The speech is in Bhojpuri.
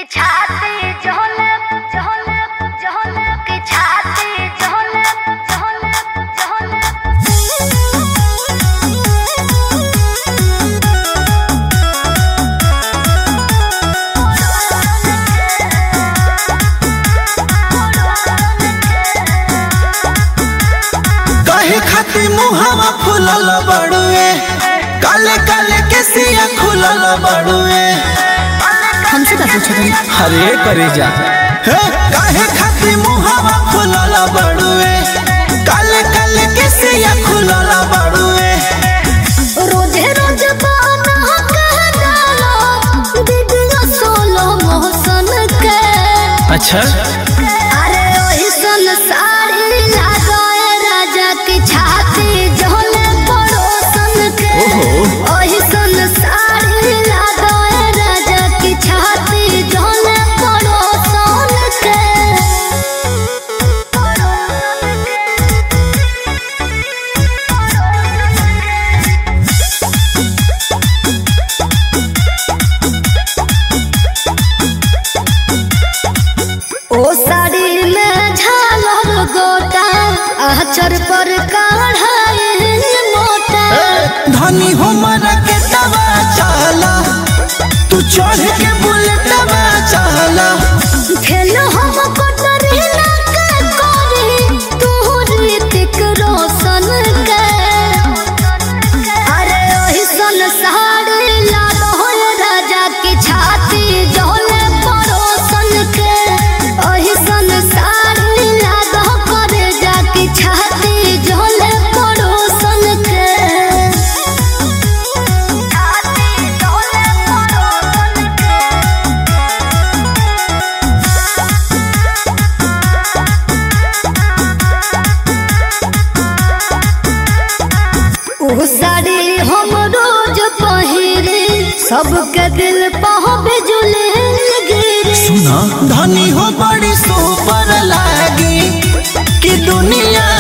की छाती झोले झोले झोले की छाती झोले झोले कहे खातिर मुहावा फुलल बड़ुए काले काले केसिया खुलल बड़ुए हमसे का पूछत हन हरे करे जा हे काहे खातिर मुहावा फुलल बड़ुए काले काले केसिया खुलल बड़ुए रोजे रोज बाना कह डालो दीदिया सोलो मोहसन के अच्छा अरे ओही सन साड़ी लगाए राजा की छाती झोले पड़ोसन के ओहो। ओही सन साड़ी लगाए राजा की छाती झोले पड़ोसन के ओ साड़ी में झालर गोटा आचर पर काढ़ाए मोटा धनी हो मरा के दवा चाला तू चढ़ के बुलेटवा चाला खेल हम कटरी ना के करी तू ऋतिक रोशन के अरे ओही सन साड़ी लाल हो राजा की छाती जोले परोसन के ओही सन साड़ी लाल हो करे जा की छाती जोले परोसन के छाती झोले पड़ोसन के ऊ साड़ी हम रोज पहिरे सबके दिल पह बिजुले गिरे सुना धनी हो बड़ी सुपर लागी कि दुनिया